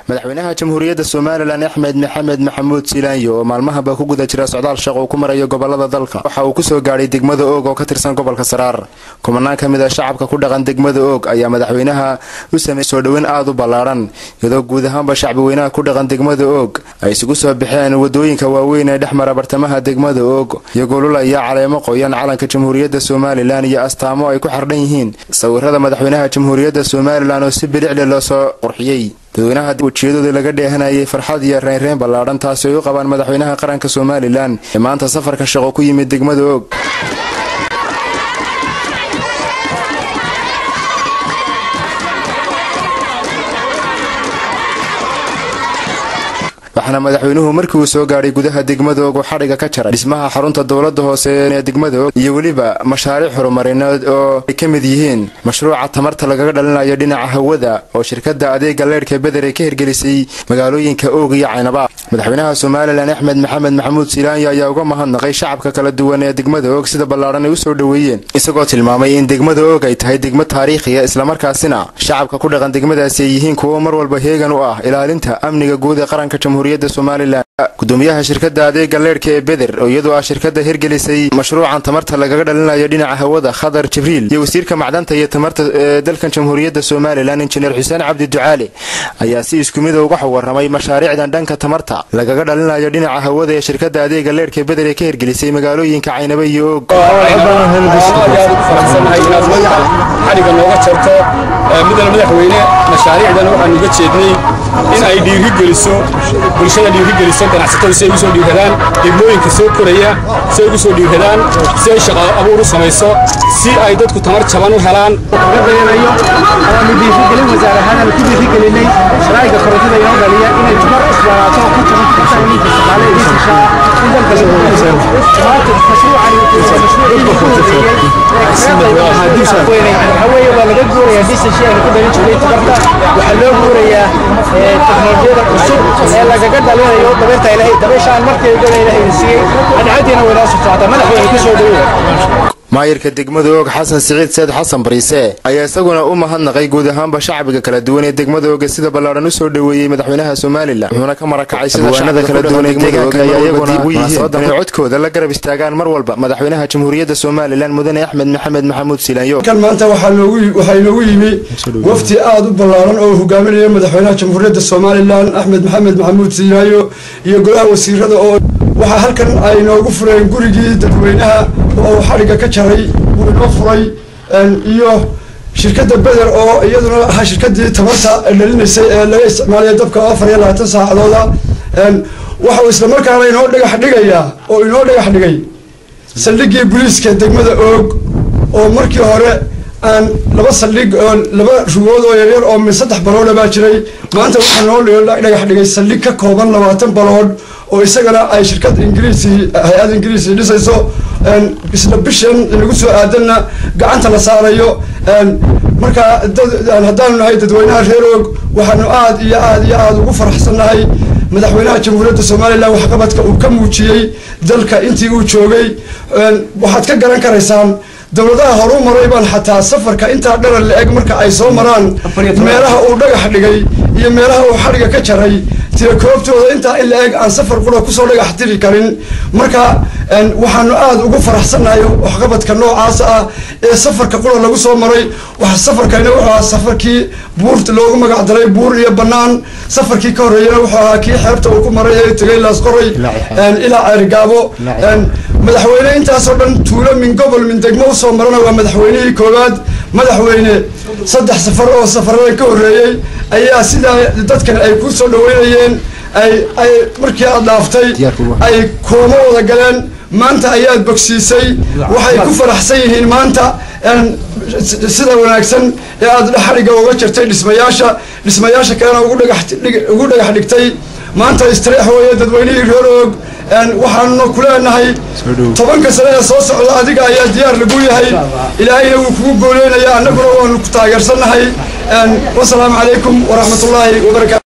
madaxweynaha jamhuuriyadda somalilan axmed maxamed maxamuud silaanyo oo maalmahaba ku guda jira socdaal shaq uu ku marayo gobolada dalka waxa uu kusoo gaadhay degmada oog oo ka tirsan gobolka saraar kumanaan ka mid a shacabka ku dhaqan degmada oog ayaa madaxweynaha u sameeyey soo dhoweyn aada u ballaadhan iyadoo guud ahaanba shacbi weynaha ku dhaqan degmada oog ay isugu soo baxeen wadooyinka waaweyn ee dhex mara bartamaha degmada oog iyagoo lulaya caleemo qoyan calanka jamhuuriyadda somalilan iyo astaamo ay ku xardhan yihiin sawirada madaxweynaha jamhuuriyadda somalilan oo si bilicdhe loo soo qurxiyey dadweynaha wejiyadooda laga dheehanayay farxad iyo reynreyn ballaadhan taasi ay u qabaan madaxweynaha qaranka somalilan ee maanta safarka shaqo ku yimid degmada oog waxaana madaxweynuhu markii uu soo gaadhay gudaha degmada oog uu xadhiga ka jaray dhismaha xarunta dowladda hoose ee degmada oog iyo weliba mashaariic horumarineed oo ay ka mid yihiin mashruuca tamarta lagaga dhalinayo dhinaca hawada oo shirkadda adeega leydhka beder ay ka hirgelisay magaalooyinka oog iyo caynaba madaxweynaha somalilan axmed maxamed maxamuud silaanyo ayaa uga mahadnaqay shacabka kala duwan ee degmada oog sida ballaadhan ay u soo dhoweeyeen isagoo tilmaamay in degmada oog ay tahay degmo taariikhiya islamarkaasina shacabka ku dhaqan degmadaasi ay yihiin kuwo mar walba heegan u ah ilaalinta amniga guud ee qaranka jamhuuriyadda somalilan gudoomiyaha shirkadda adeega leydhka ee beder oo iyadoo ah shirkadda hirgelisay mashruucan tamarta lagaga dhalinayo dhinaca hawada khadar jibriil iyo wasiirka macdanta iyo tamarta ee dalkan jamhuuriyadda somalilan injineer xuseen cabdi ducaale ayaa si isku mida uga waramay mashaariicdan dhanka tamarta lagaga dhalinayo dhinaca hawada ee shirkadda adeega leydhka beder ee ka hirgelisay magaalooyinka caynaba iyo oog xadhiga nooga jarto midal madaxweyne mashaariicdan waxaan uga jeednay in ay dhiirigeliso bulshada dhiirigeliso ganacsatada si ay ugu soo dhiiradaan degmooyinka soo koraya si ay ugu soo dhiiradaan si ay shaqo abuur u samayso si ay dadku tamar jaban u helaan waanu dhiirigelin wasaar ahaan ku dhiirigelinay sharaa'iga korontada inoo dhaliya inay tamar isbaraato oo ku taban kartaan ninka shaqaale ee disashaa in dalka lagu dhiso maanta mashruucani waxaa weeye waa laga guurayaa disashii aynu ku dhalin jirnay tabarta waxaa loo guurayaa teknolojiyada cusub ee lagaga dhalinayo dabeerta ilahay dabeeshaan markay gala ilahayna siiyey adcadiina waynoo socota madaxweyne ku soo dhaweeya maayirka degmada oog xasan siciid seed xasan bariise ayaa isaguna u mahadnaqay guud ahaanba shacbiga kala duwan ee degmada ooga sida ballaadhan u soo dhoweeyey madaxweynaha somalilan wuxuuna ka marakacay sida shacbiga kala duwan ee deegaanka ayaa iyaguna u yihiin inay codkooda la garab istaagaan mar walba madaxweynaha jamhuuriyadda somalilan mudane axmed maxamed maxamuud silaanyo kan maanta waxaa inoogu yimi wafti aada u ballaaran oo hogaaminaya madaxweynaha jamhuuriyadda somalilan axmed maxamed maxamuud silaanyo iyo golaha wasiirada oo waxaa halkan ay inoogu fureen gurigii dadweynaha oo xadhigga ka jaray uu inoo furay iyo shirkadda beder oo iyaduna ahaa shirkadii tamarta dhalinaysay ee laga isticmaalaya dabka afar iyo labaatan saacadooda waxau islamarkaana inoo dhagax dhigayaa oo inoo dhagax dhigay saldhiggii booliiska degmada oog oo markii hore aan laba saldhig oo laba rugood oo yaryar oo min saddex baloodha baa jiray maanta waxaa noo dhagax dhigay saldhig ka kooban labaatan baloodh oo isagana ay shirkad ingiriisi hay-ad ingiriisi dhisayso isla bishan inagu soo aadanna gacanta la saarayo marka haddaanu nahay dadweynaha reer oog waxaanu aada iyo aada iyo aada ugu faraxsannahay madaxweynaha jamhuuriyadda somalilan waxqabadka uu ka muujiyey dalka intii uu joogay waxaad ka garan karaysaan dowladaha horu maray baan xataa safarka intaa dharan la-eg marka ay soo maraan meelaha uu dhagax dhigay iyo meelaha uu xadhiga ka jaray tira koobtooda intaa in la-eg aan safar qura kusoo dhagax tiri karin marka waxaanu aada ugu faraxsannahay waxqabadka noocaas ah ee safarka qura lagu soo maray safarkana wuxuu ahaa safarkii buurta loogu magac daray buur iyo bannaan safarkii ka horreeyana wuxuu ahaa kii xeebta uu ku maray ee tegay laasqoray ilaa ceerigaabo madaxweyne intaasoo dhan tuulo min gobol min degmo usoo marana waa madaxweynihii koowaad madaxweyne saddex safar oo safarada ka horreeyey ayaa sidaa dadkan ay ku soo dhaweynayeen ay ay markii aad dhaaftay ay koomo wada galeen maanta ayaad bogsiisay waxay ku faraxsan yihiin maanta sida wanaagsan ee aada xadhigga uga jirtay dhismayaasha dhismayaasha kalena ugu dhagax ugu dhagax dhigtay maanta istreex weeye dadweynihii reer oog waxaanuna ku leenahay tobanka sane ee soo socda adiga ayaa diyaar lagu yahay ilaahayna wuu kugu gooleynaya annaguna waanu ku taageersannahay wasalaamu calaykum waraxmatullaahi wabarakatu